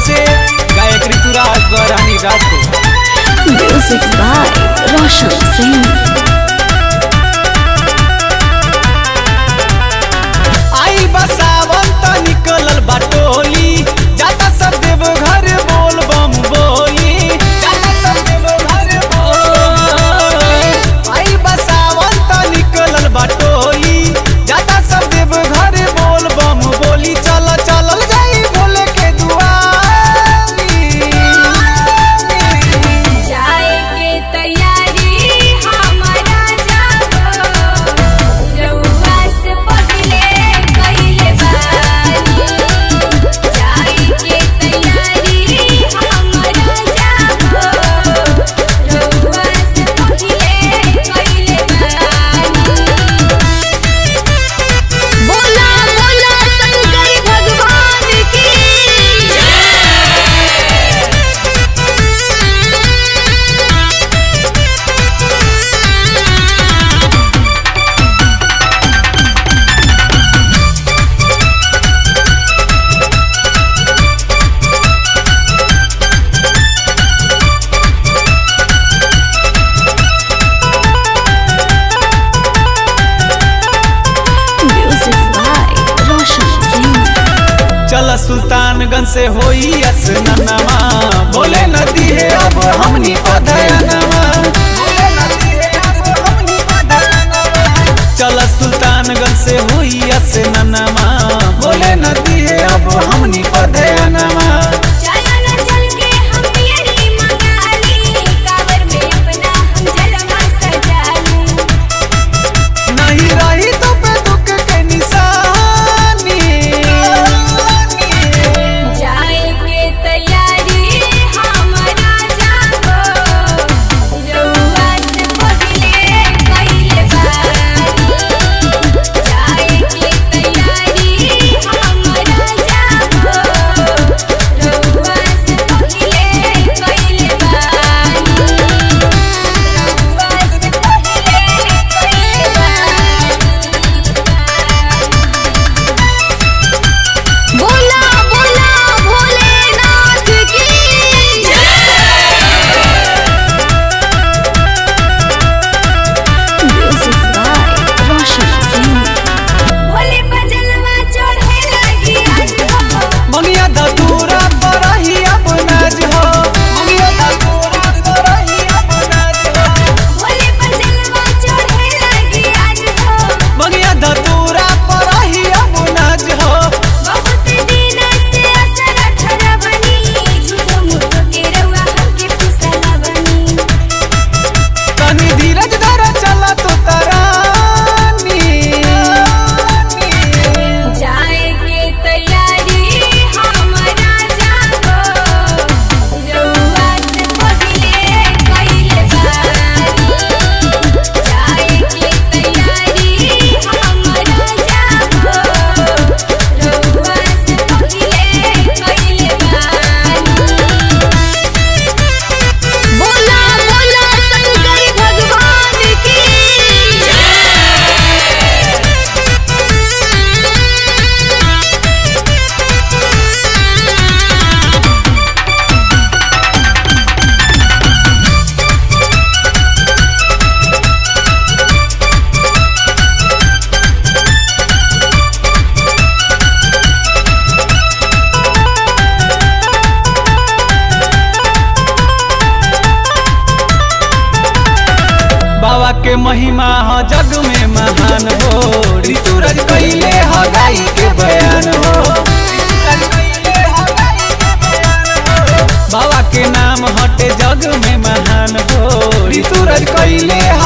से गायक Rituraj गौरानी Rajput Music by Roshan Singh. आई बसावन त निकलल बाटोली जाता सब देव घर बोल बम बोली जाता सब देव घर बोल आई बसावन त निकलल बाटोली जाता सब देव घर बोल बम बोली चल चलल जाई भोले के दुआरी जाए के तैयारी हमारा जागो रउआ से पहिले कइले बानी जाए के तैयारी हमारा जागो रउआ से पहिले कइले बानी बोला बोला शंकर भगवान की Music by Roshan Singh. चल सुल्तानगंज से होई असननमा बोले नदी है अब हमनी पधयनमा चल सुल्तानगंज से होई असननमा बोले नदी है अब हमनी पधयनमा चला न चल के हम पियरी मंगाली कावर में अपना हम जलवा सजाली नहीं रही तो पे दुख के निशानी जाए के तैयारी हमारा जागो रउआ से पहिले कइले बानी जाए के तैयारी हमारा जागो रउआ से पहिले कइले बानी रउआ से पहिले कइले बानी बोला बोला भोलेनाथ की Music by Roshan Singh. Bhole बजलवा चढ़े लगी आज हो मंगिया धतूरा पर ही अब नाज हो मंगिया धतूरा पर ही अब नाज हो भोले बजलवा चढ़े लगी आज हो मंगिया धतूरा पर ही अब नाज हो बहुत दिन से असर ठहरा बनी झूठो मूठो के रउआ हमके फुसला बनी तनी धीरज धर चला तो तरानी जाए के तैयारी हमारा जागो रउआ से पहिले कइले बानी जाए के तैयारी हमारा जागो रउआ से पहिले कइले बानी बोला बोला शंकर भगवान की बाबा के महिमा ह जग में महान हो ऋतुराज कैले ह गाई के बयान हो बाबा के नाम हटे जग में महान हो ऋतुराज कैले ह